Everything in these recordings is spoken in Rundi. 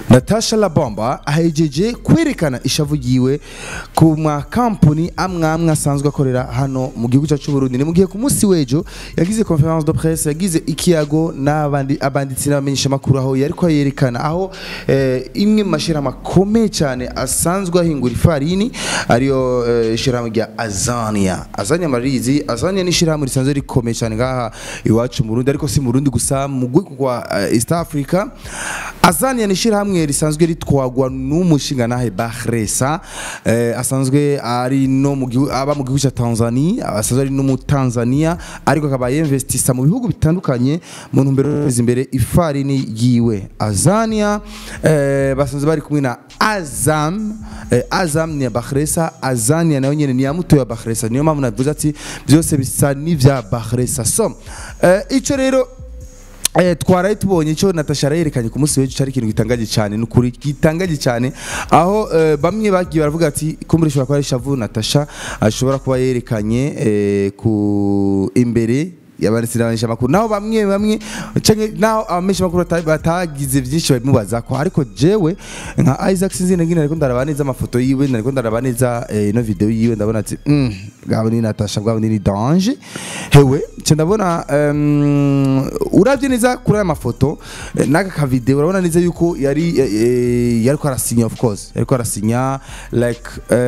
natasha labomba ahejeje kwerekana ishavu ryiwe ku makampuni amwe amwe asanzwe akorera hano mu gihugu cyacu Burundi ni mu gihe ku munsi w'ejo yagize conference de presse yagize ikiyago n'abandi abanditsi n'abamenyesha makuru aho yariko yerekana aho eh, imwe mu mashirahamwe akomeye cyane asanzwe ahingura ifarini ariyo eh, ishirahamwe rya Azania Azania marizi Azania ni ishirahamwe risanzwe rikomeye cyane ngaha iwacu mu Burundi ariko si mu Burundi gusa mu rwego rwa eh, East Africa Azania ni ishirahamwe risanzwe ritwagwa n'umushingantahe Bahresa eh, asanzwe ari no mu gihugu aba mu gihugu cya Tanzania asanzwe ari no mu Tanzania ariko akaba yinvestisa mu bihugu bitandukanye mu ntumbero yo guteza imbere ifarini yiwe Azania eh, basanzwe bari kumwe na Azam eh, Azam ni ya Bahresa Azania nayo nyene ni ya muto ya Bahresa niyo mpamvu navuze ati byose bisa n'ivya Bahresa so eh, ico rero Eh, twaraye tubonye icyo Natasha yerekanye ku munsi w'ejo cyari ikintu gitangaje cyane n'ukuri gitangaje cyane aho eh, bamwe bagiye baravuga ati kumbure ishobora kuba ari shavu Natasha ashobora kuba yerekanye eh, ku imbere yabanditse n'abamenyesha makuru naho bamwe bamwe canke naho abamenyesha makuru bata- batagize byinshi babimubaza ko ariko jewe nka Isaac sinzi ngine ariko ndaraba neza amafoto yiwe nariko ndaraba neza eh, ino video yiwe ndabona ati mm, bwabo ni Natasha bwabo ni danger hewe nce ndabona um, uravye neza kuri aya mafoto eh, n'aka ka video urabona neza yuko yari eh, eh, yariko arasinya of course yariko arasinya like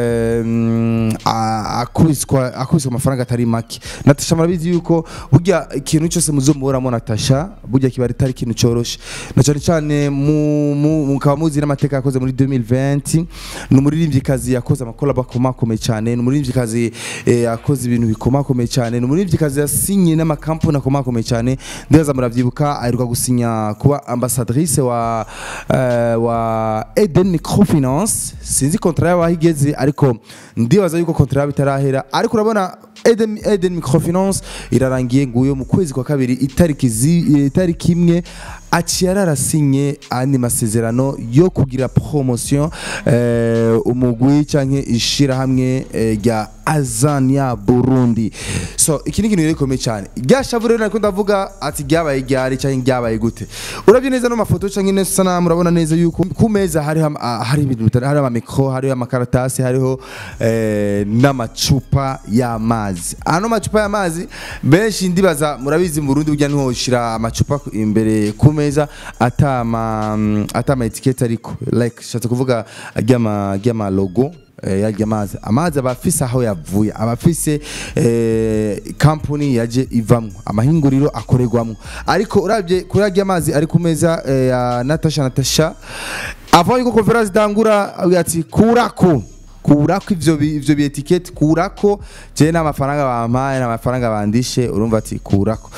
um, a- akubiswa akubiswa amafaranga atari make Natasha murabizi yuko burya ikintu cyose muzomuramo Natasha burya kiba atari ikintu cyoroshe na cyane cyane mu- mu- mukaba muzi n'amateka yakoze muri 2020 ni umuririmbyikazi yakoze amakolabo akomakomeye cyane ni umuririmbyikazi eh, yakoze ibintu bikomakomeye cyane ni umuririmbyikazi yasinye n'amakampuni akomakomeye cyane ndaza muravyibuka aheruka gusinya kuba ambassadrice wa eh, wa Eden Microfinance sinzi kontra yaho aho igeze ariko ndibaza yuko kontra yabo itarahera ariko urabona Eden, Eden Microfinance irarangiye nguyo mu kwezi kwa kabiri itariki zi- itariki imwe aciye ararasinye andi masezerano yo kugira promotion eh, umugwi canke ishirahamwe eh, rya Azania Burundi so iki ni ikintu rero gikomeye cyane rya shavu rero nariko ndavuga ati ryabaye ryari canke ryabaye gute uravye neza no mafoto canke neza sana murabona neza yuko ku meza hari hari ibintu bitari hari amamikro hariho amakaratasi hariho eh, n'amacupa y'amazi ano macupa y'amazi benshi ndibaza murabizi mu Burundi burya niho ushira amacupa imbere ku meza atama atama etikete ariko like shatse kuvuga ryama ryama logo eh, yarya amazi amazi aba afise aho yavuye aba afise eh, company yaje ivamwo amahinguriro akorerwamwo ariko uravye kuri arya amazi ari ku meza eh, ya Natasha Natasha avant yuko conference dangura avuga ati kurako kurako ivyo bi- ivyo bi etiquette kurako je n'amafaranga bampaye n'amafaranga bandishe urumva ati kurako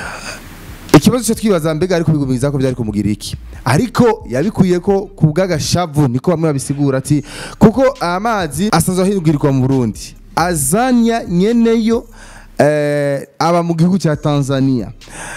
ikibazo cyo twibaza mbega ariko bigumiza ko byari kumugira iki ariko yabikuye ko ku bw'agashavu niko bamwe babisigura ati kuko amazi asanzwe ahindurirwa mu Burundi azanya nyeneyo eh, aba mu gihugu cya Tanzania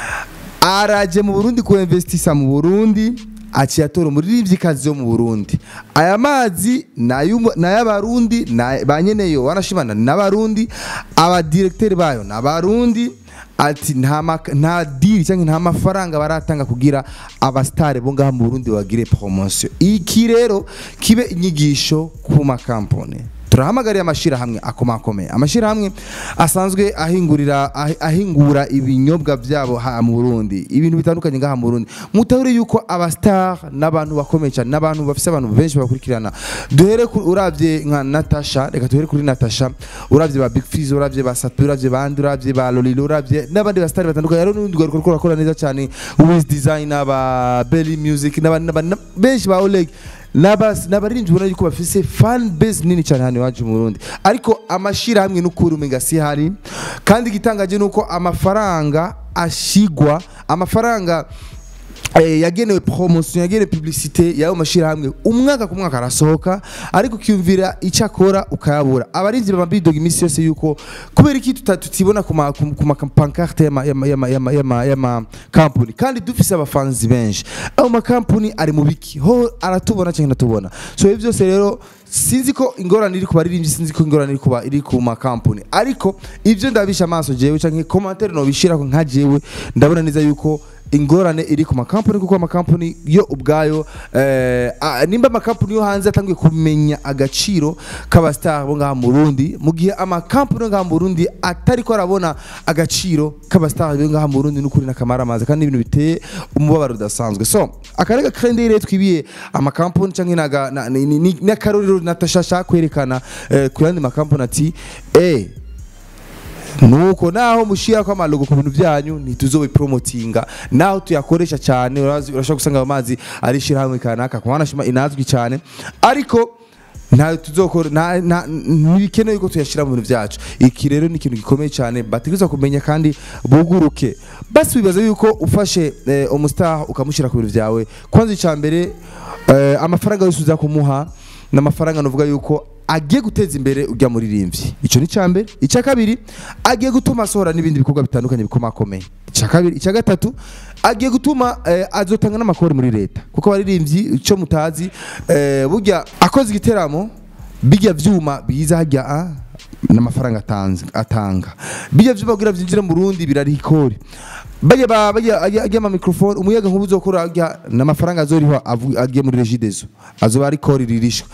araje mu Burundi ku investisa mu Burundi aciye atora umuririmvyikazi yo mu Burundi aya mazi n'ay'abarundi ba nyeneyo wanashimana n'abarundi abadirekiteri bayo n'abarundi ati nta maka- nta diri cyangwa nta mafaranga baratanga kugira abasitari bo ngaha mu Burundi bagire promotion iki rero kibe inyigisho ku makampani turahamagariye amashirahamwe akomakomeye amashirahamwe asanzwe ahingurira ahi- ahingura ibinyobwa byabo ha mu Burundi ibintu bitandukanye ngaha mu Burundi mutahure yuko abastar n'abantu bakomeye cyane n'abantu bafise abantu benshi bakurikirana duhere ku- uravye nka Natasha reka duhere kuri Natasha uravye ba Big Fizz uravye ba Sapi uravye bandi uravye ba Lolilo uravye n'abandi bastar batandukanye rero n'undi rwego rukora rakora neza cyane Wiz Design aba Belly Music n'abandi n'abandi benshi ba Oleg Nabas nabaririmbyi ubona yuko bafise fan base nini cyane hano iwacu mu Burundi ariko amashirahamwe n'ukuri umenga si hari kandi igitangaje nuko amafaranga ashigwa amafaranga eh, yagenewe promotion yagenewe publicité yayo mashirahamwe umwaka ku mwaka arasohoka ariko ukiyumvira icyo akora ukayabura abarinzi baba bidoga iminsi yose yuko kubera iki tuta- tutibona ku ma ku ku ma pancarte y'ama y'ama y'ama y'ama y'ama y'ama company kandi dufise abafanzi benshi ayo ma company ari mu biki ho aratubona cyangwa ntatubona so ibyo byose rero sinzi ko ingorane iri ku baririmbyi sinzi ko ingorane iri ku ba- iri ku ma company ariko ibyo ndabisha amaso jewe canke commentaire no bishira ko nka jewe ndabona neza yuko ingorane iri ku makampani kuko amakampani yo ubwayo eh, ah, nimba amakampani yo hanze atangiye kumenya agaciro k'abastar bo ngaha mu Burundi mu gihe amakampani yo ngaha mu Burundi atari ko arabona agaciro k'abastar bo ngaha mu Burundi n'ukuri n'akamaramaza kandi ibintu biteye umubabaro udasanzwe so akarega kandi rero twibiye amakampani canke naga na- ni- ni- ni- n'akarorero natashasha kwerekana eh, ku yandi makampani ati eh nuko naho mushira ko amalogo ku bintu byanyu ntituzobipromotinga naho tuyakoresha cyane urazi urashobora gusanga ayo mazi ari shirahamwe kanaka kumana shima inazwi cyane ariko nta tuzokora nta nta- ntibikenewe ko tuyashira mu bintu byacu iki rero ni ikintu gikomeye cyane bategerezwa kumenya kandi buguruke basi wibaza yuko ufashe eh, umustar ukamushyira ku bintu byawe kwanza icya mbere eh, amafaranga yose uza kumuha ni amafaranga nuvuga yuko agiye guteza imbere ujya muririmbyi icyo ni icya mbere icya kabiri agiye gutuma asohora n'ibindi bikorwa bitandukanye bikomakomeye icya kabiri icya gatatu agiye gutuma eh, azotanga n'amakori muri leta kuko abaririmbyi icyo mutazi eh, burya akoze igiteramo bijya vyuma biza hajya ah, n'amafaranga atanze atanga bijya vyuma kugira vyinjire mu Burundi birari ikori bajya ba- bajya ajya ajya ama microphone umuyaga nkubu uzokora ajya n'amafaranga azoriho avu- agiye muri regidezo azoba ari kori ririshwa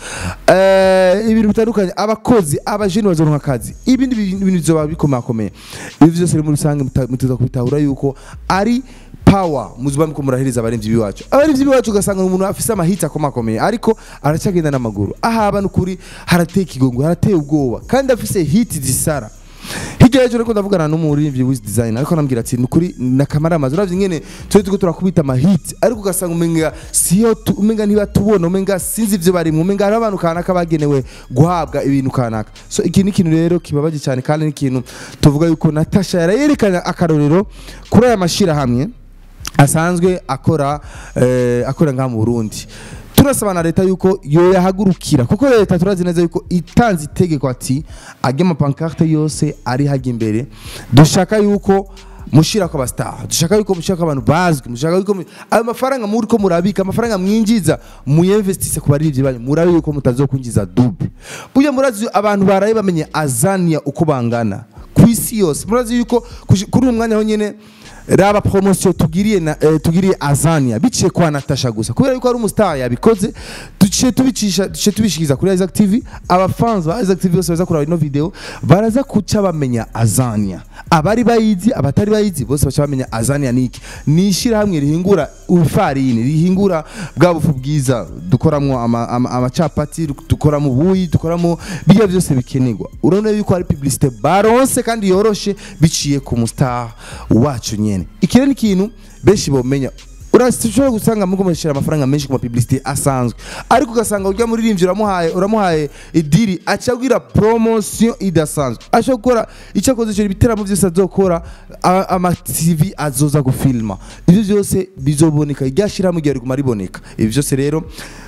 eh ibintu bitandukanye abakozi abajeni bazoronka akazi ibindi bintu bintu bizoba bikomakomeye ibi byose rero muri rusange muta- mutuza kubitahura yuko ari power muzuba mko murahiriza abarimvyi biwacu abarimvyi biwacu ugasanga umuntu afise amahitsi akomakomeye ariko aracyagenda n'amaguru ahaba n'ukuri harateye ikigongo harateye ubwoba kandi afise hiti zisara hirya y'ejo ariko ndavugana n'umuririmbyi wiz design ariko anambwira ati nukuri nakamara amazi uravye ingene turi tuko turakubita amahiti ariko ugasanga umenga siyo tu- umenga ntibatubona umenga sinzi ivyo barimwe umenga hari abantu kanaka bagenewe guhabwa ibintu kanaka so iki ni ikintu rero kibabaje cyane kandi ni ikintu tuvuga yuko Natasha yarayerekana akarorero kuri aya mashirahamwe asanzwe akora eh, akora ngaha mu Burundi turasaba na leta yuko yo yahagurukira kuko leta turazi neza yuko itanze itegeko ati ajya amapankarte yose ari hajya imbere dushaka yuko mushira ko abastar dushaka yuko mushira ko abantu bazwi mushaka yuko mu- ayo mafaranga muri ko murabika amafaranga mwinjiza muyinvestise ku baririmbyi banyu murabe yuko mutazokwinjiza double burya murazi abantu baraye bamenye azania uko bangana ku isi yose murazi yuko kuji- kuri uyu mwanya ho nyene raba promotion tugiriye na eh, tugiriye Azania biciye kwa Natasha gusa kubera yuko ari umustar yabikoze duciye tubicisha duciye tubishikiza kuri Isaac TV abafans ba Isaac TV bose baza kuraba ino video baraza kuca bamenya Azania abari bayizi abatari bayizi bose baca bamenya Azania niki nishira hamwe rihingura ufarini rihingura bwa bufu bwiza dukoramo ama- ama- amacapati dukoramo ubuyi dukoramo bijya byose bikenerwa urabona yuko ari publicité baronse kandi yoroshe biciye ku mustar wacu nyene iki rero ni ikintu benshi bomenya urashobora gusanga mugo mushyira amafaranga menshi ku mapublicité asanzwe ariko ugasanga urya muririmbyi uramuhaye uramuhaye idiri acabwira promotion idasanzwe ashobora gukora icyo akoze icyo ibiteramo byose azokora a- ama TV azoza gufilma ibyo byose bizoboneka iryashiramo igihe riguma riboneka ibi byose rero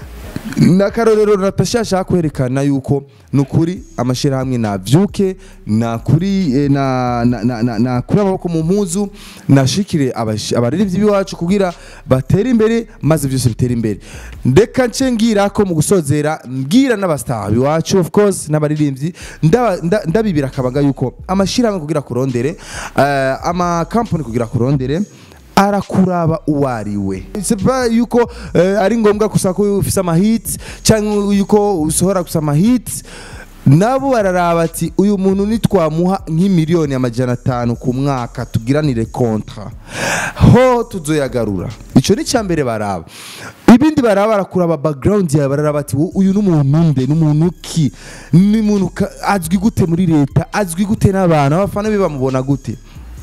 n'akarorero Natasha ashaka kwerekana yuko nukuri amashyirahamwe nabyuke nakuri eh, na na na na- nakuri amaboko mu mpuzu nashikire abashi- abaririmbyi b'iwacu kugira batere imbere maze byose bitere imbere ndeka nce ngira ko mu gusozera mbwira n'abastar biwacu of course n'abaririmbyi ndaba- nda- ndabibira akabanga yuko amashyirahamwe kugira kurondere eh, ama company kugira kurondere arakuraba uwo ari we c'est pas yuko eh, ari ngombwa gusa ko ufise amahits cyangwa yuko usohora gusa amahits nabo bararaba ati uyu muntu nitwamuha nk'imiliyoni amajana atanu ku mwaka tugiranire kontra ho tuzoyagarura icyo ni icya mbere baraba ibindi baraba barakuraba background yawe bararaba ati "Wo- uyu n'umuntu nde n'umuntu ki ni muntu ka- azwi gute muri leta azwi gute n'abantu abafana be bamubona gute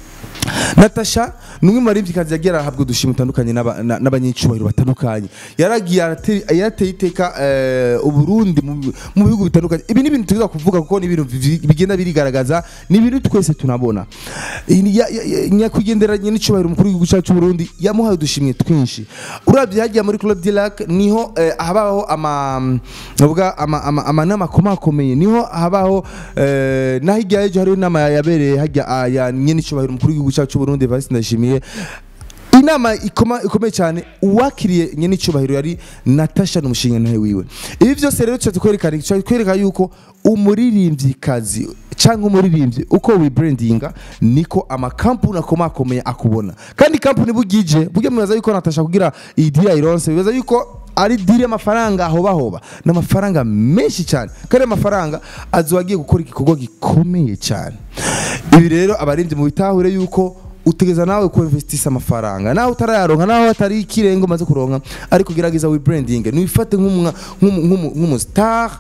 Natasha ni umwe mu baririmbyikazi yagiye arahabwa udushimwe dutandukanye n'aba- na- n'abanyacyubahiro batandukanye yaragiye arate- yarateye iteka eh, uburundi mu mu bihugu bitandukanye ibi ni ibintu tuza kuvuga kuko ni ibintu vi- bigenda birigaragaza ni ibintu twese tunabona Ini- ya- ya- ya- nyakwigenderanye n'icyubahiro umukuru w'igihugu cyacu Burundi yamuhaye udushimwe twinshi urabye hagiye muri Club de Lac niho eh, habaho ama navuga ama- ama- amanama akomakomeye niho habaho eh, naho hirya y'ejo hariho inama yabereye hajya ah, ya nyene icyubahiro umukuru w'igihugu cyacu Burundi Evariste Ndayishimiye inama ikoma- ikomeye cyane uwakiriye nyene icyubahiro yari Natasha n'umushinga nawe wiwe ibi byose rero tuba kwerekana tuba kwereka yuko umuririmbyikazi cyangwa umuririmbyi uko wibrandinga niko amakampuni akomakomeye akubona kandi kampuni bugije burya mubaza yuko natasha kugira iyi deal ironse bibaza yuko ari diri y'amafaranga hoba hoba ni amafaranga menshi cyane kandi amafaranga azoba agiye gukora igikorwa gikomeye cyane ibi rero abarinzi mu bitahure yuko utegeza nawe ku investisa amafaranga nawe utarayaronka nawe atari ikirengo umaze kuronka ariko gerageza wibranding nifate nk'umwa nk'umustar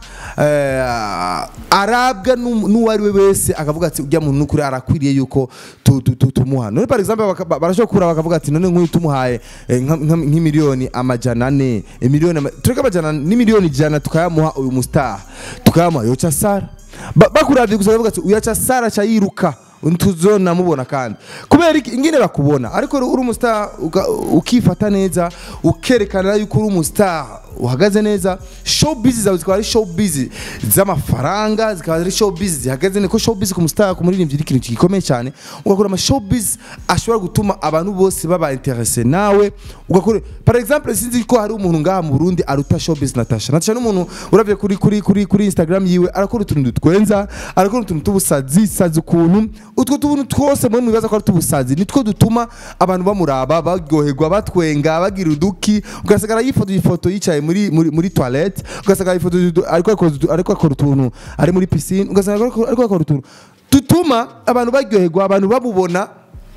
arabwa n'um- n'uwo ari we wese akavuga ati ujya muntu n'ukuri arakwiriye yuko tu- tu- tu- tumuha none par exemple baka- ba- barashobora kura bakavuga ati none nk'uyu tumuhaye eh, nka- nka- nk'imiliyoni amajana ane imiliyoni ama- tureke amajana n'imiliyoni ijana tukayamuha uyu mustar tukayamuha yoca sara Ba- bakuravye gusa bakavuga ati uyaca sara ca yiruka tuzona mubona kandi kubera iki ingene bakubona ariko uri umustar uka- ukifata neza ukerekana yuko uri umustar uhagaze neza showbiz zawe zikaba ari showbiz z'amafaranga zikaba ari showbiz zihagaze neza ko showbiz ku mustar ku muririmbyi ni ikintu gikomeye cyane ugakora ama showbiz ashobora gutuma abantu bose baba interese nawe ugakora par exemple sinzi ko hari umuntu ngaha mu Burundi aruta showbiz Natasha Natasha ni umuntu uravye kuri kuri kuri kuri Instagram yiwe arakora utuntu dutwenza arakora utuntu tubusazi sazi ukuntu utwo tuntu twose muri mwibaza ko ari tubusazi nitwo dutuma abantu bamuraba baryoherwa batwenga bagira uduki ugasagara yifoto ifoto yicaye muri muri muri toilette ugasagara ifoto ariko akora utu- ariko akora utuntu ari muri piscine ugasagara ariko ariko akora utuntu dutuma abantu baryoherwa abantu bamubona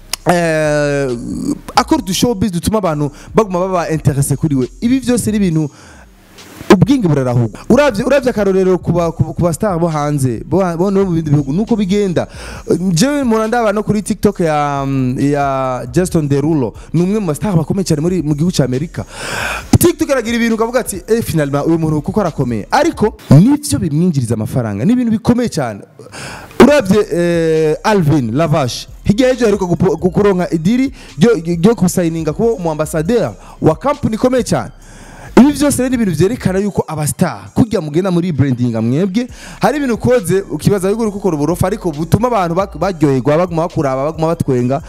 eh, akora udu showbiz dutuma abantu baguma baba interese kuri we ibi byose ni ibintu ubwingi burarahugwa uravye uravye akarorero kuba kuba kuba star bo hanze bo ha- bo no mu bindi bihugu nuko bigenda jewe mpora ndaba no kuri TikTok ya ya Justin Derulo ni umwe mu ba star bakomeye cyane muri mu gihugu cya Amerika TikTok aragira ibintu ukavuga ati eh finalement uyu muntu kuko arakomeye ariko nivyo bimwinjiriza amafaranga ni ibintu bikomeye cyane uravye eh, Alvin Lavash hirya y'ejo aheruka gupo- kuronka idiri ryo ryo kusayininga kuba umu ambassadeur wa company ikomeye cyane ibi byose rero ni ibintu byerekana yuko abastar kujya mugenda muri branding mwebwe hari ibintu ukoze ukibaza yuko uri gukora uburofa ariko butuma abantu bak- baryoherwa baguma bakuraba baguma batwenga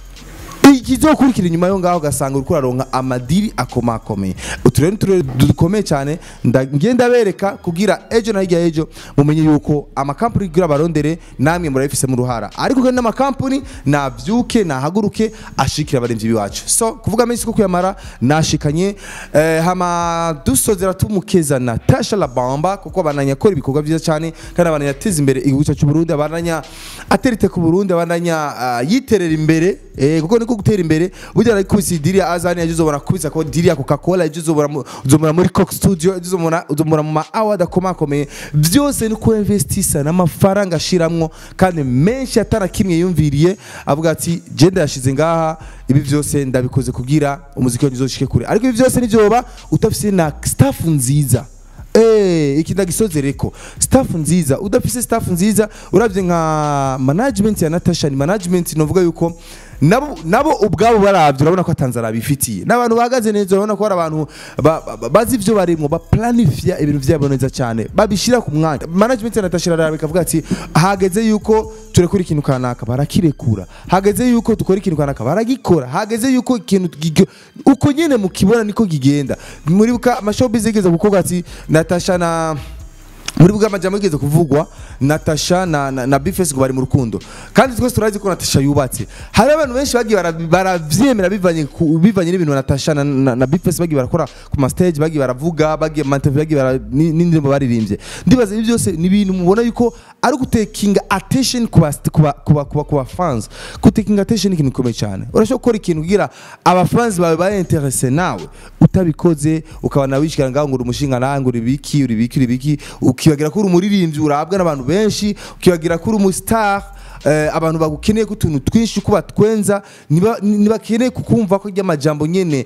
ikizokurikira inyuma yo ngaho ugasanga uriko uraronka amadiri akomakomeye utu rero ni uturere dukomeye cyane nda- ngenda bereka kugira ejo na hirya y'ejo mumenye yuko amakampani kugira abarondere namwe murabifisemo uruhara ariko kandi n'amakampani nabyuke nahaguruke ashikira abarenzi biwacu so kuvuga menshi ko kuyamara nashikanye eh, hama dusozera tumukeza Natasha Labamba kuko abananya akora ibikorwa byiza cyane kandi abananya ateza imbere igihugu cyacu Burundi abananya aterite ku Burundi abananya ah, yiterera imbere eh, kuko niko gutera imbere burya ari kubisa idiri ya Azani yaje uzobona kubisa ko diri ya Coca-Cola yaje uzobona mu- uzobona muri Coke Studio yaje uzobona uzobona mu ma award akomakomeye byose ni ku investisa n'amafaranga ashiramwo kandi menshi atara kimwe yumviriye avuga ati genda yashize ngaha ibi byose ndabikoze kugira umuziki wanjye uzoshike kure ariko ibi byose nivyoba utafise na staff nziza Eh, iki ndagisozereko staff nziza udafise staff nziza uravye nka management ya Natasha ni management novuga yuko nabo nabo ubwabo baravye urabona ko atanzara bifitiye n'abantu bahagaze neza urabona ko ari abantu ba- ba- bazi ivyo barimo baplanifya ibintu vyabo neza cyane babishira ku mwanya management ya Natasha rara bikavuga ati hageze yuko turekura ikintu kanaka barakirekura hageze yuko dukora ikintu kanaka baragikora hageze yuko ikintu gig- uko nyene mukibona niko kigenda muri buka amashowbiz yigeze gukorwa ati Natasha na muri bwa majambo yigeze kuvugwa Natasha na, na, na Bifes ngo bari mu rukundo kandi twese turazi ko Natasha yubatse hari abantu benshi bagiye bara- baravyemera bivanye ku- bivanye n'ibintu Natasha na, na, na Bifes bagiye barakora ku ma stage bagiye baravuga bagiye mu interview bagiye bara- ni- n'indirimbo baririmbye ndibaza ibi byose ni ibintu mubona yuko ari gutekinga attention ku ba ku ba ku ba- ku ba- ku ba fans gutekinga attention ni ikintu gikomeye cyane urashobora gukora ikintu kugira aba fans bawe ba interesse nawe utabikoze ukabona wishikira ngaho ngo uri umushinga nawe ngo uri biki uri biki uri biki ukibagira ko uri umuririmbyi urabwa n'abantu benshi ukibagira ko uri umustar eh, abantu bagukeneye ko utuntu twinshi uko batwenza niba- ntibakeneye kukumva ko ry'amajambo nyene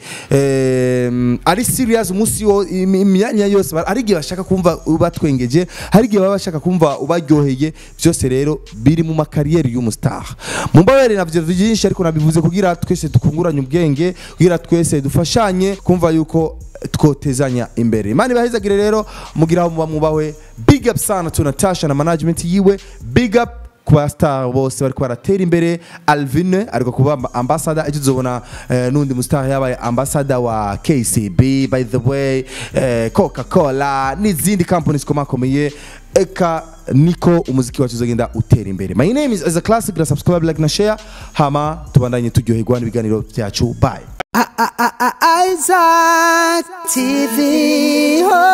eh, ari serious umunsi wo imi- imyanya yose ba- hari igihe bashaka kumva ubatwengeje hari igihe baba bashaka kumva ubaryoheye byose rero biri mu makariyeri y'umustar mu mbabare navyo byinshi ariko nabivuze kugira twese tukunguranye ubwenge kugira twese dufashanye kumva yuko twotezanya imbere imana ibahezagire rero mugira aho muba mwubahwe big up sana to Natasha na management yiwe big up ku bastar bose bariko baratera imbere alvin ariko kuba amba- ambassador ejo uzobona eh, n'undi mustar yabaye ambassador wa kcb by the way eh, coca cola n'izindi companies komakomeye eka niko umuziki wacu uzagenda utera imbere my name is as a classic na subscribe like na share hama tubandanye turyoherwa n'ibiganiro byacu bye Isaac TV. Oh.